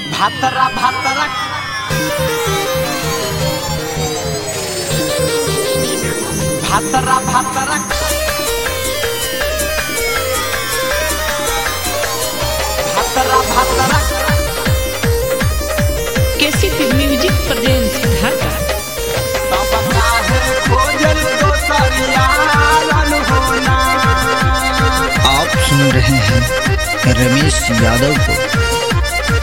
भातरा भातरा भातरा भातरा भातरा भातरा केसीपी म्यूजिक प्रेजेंस ढाका तब काहे खोजल दोसरिया होना आप सुन रहे हैं रमेश यादव को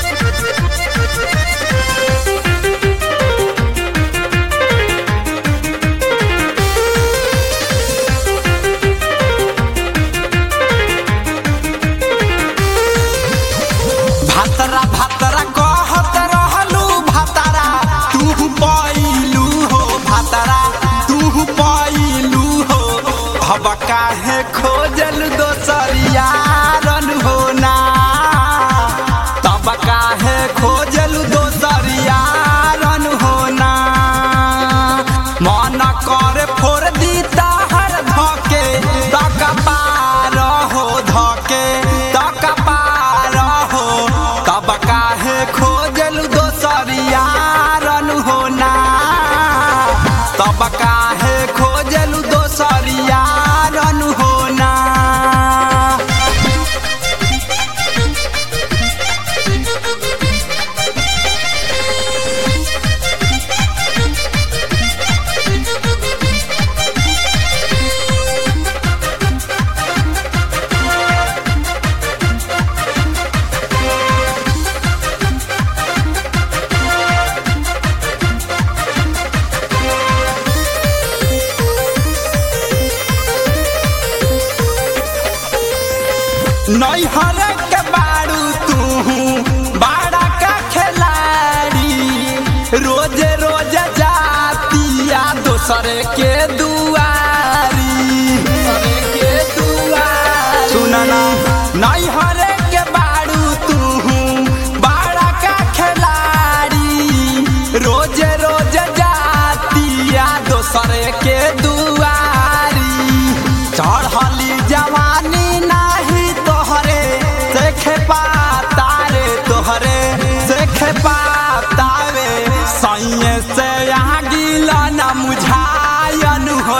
भातरा भातरा कहत रहलू भातरा तू पैलू हो भातरा तू पैलू हो अब काहे खोजल दोसरिया रन होना तब काहे खोजल दोसरिया रन होना मन कर फोड़ दी ताहर धके तक पार हो धके तक पार हो तब काहे खोजल दोसरिया रन होना तब काहे खोजल दोसरिया रन होना नैहर के बारू तू बाड़ा का खिलाड़ी रोज रोज जातिया दोसर के दुआरी दोसर के दुआरी सुनना नैहर के बारू तू बाड़ा का खिलाड़ी रोज रोज जातिया दोसर के दुआरी चढ़ली जवानी नाही तोहरे देख पाता रे तोहरे देख पाता रे सैये से यहाँ गिला न मुझायन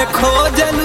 खोजलू